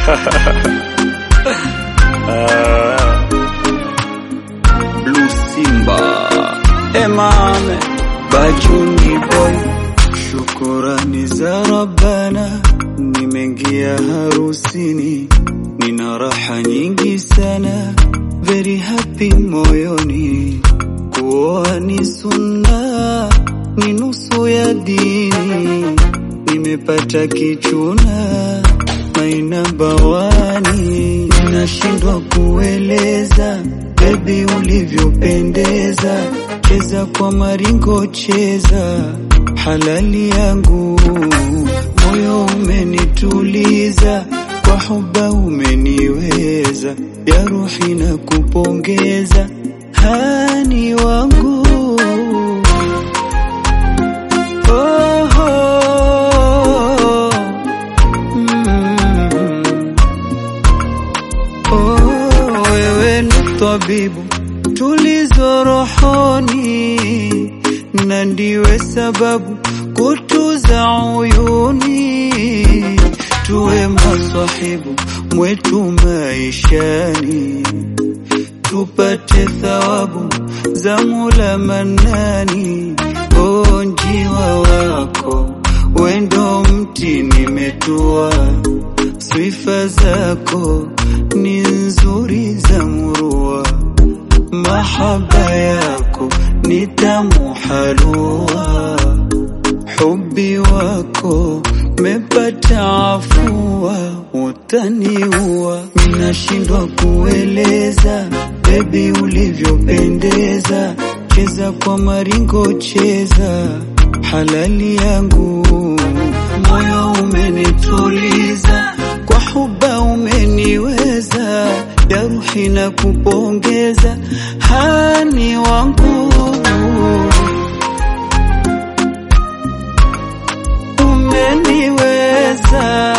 Ah, Blue Simba Emane Bajuni Boy Shukurani za Rabbana Nimeingia harusini Nina raha nyingi sana Very happy moyoni Kuoa ni sunna Ni nusu ya dini Nimepata kichuna Maina bawani Nashindwa kueleza Baby ulivyopendeza Cheza kwa maringo cheza Halali yangu Moyo umenituliza Kwa huba umeniweza Ya ruhi na kupongeza Hani wangu oh, oh, mm. Oh, wewe ni tabibu tulizo rohoni na ndiwe sababu kutuza uyuni, tuwe maswahibu mwetu maishani, tupate thawabu za Mola Manani. O njiwa wako wendo mti nimetua, sifa zako ni nzuri za murua, mahaba yako ni tamu halua, hubi wako mepata afua, utaniua, minashindwa kueleza bebi ulivyopendeza, cheza kwa maringo, cheza halali yangu, moyo umenituliza kwa huba umeniweza, ya ruhi na kupongeza, hani wangu umeniweza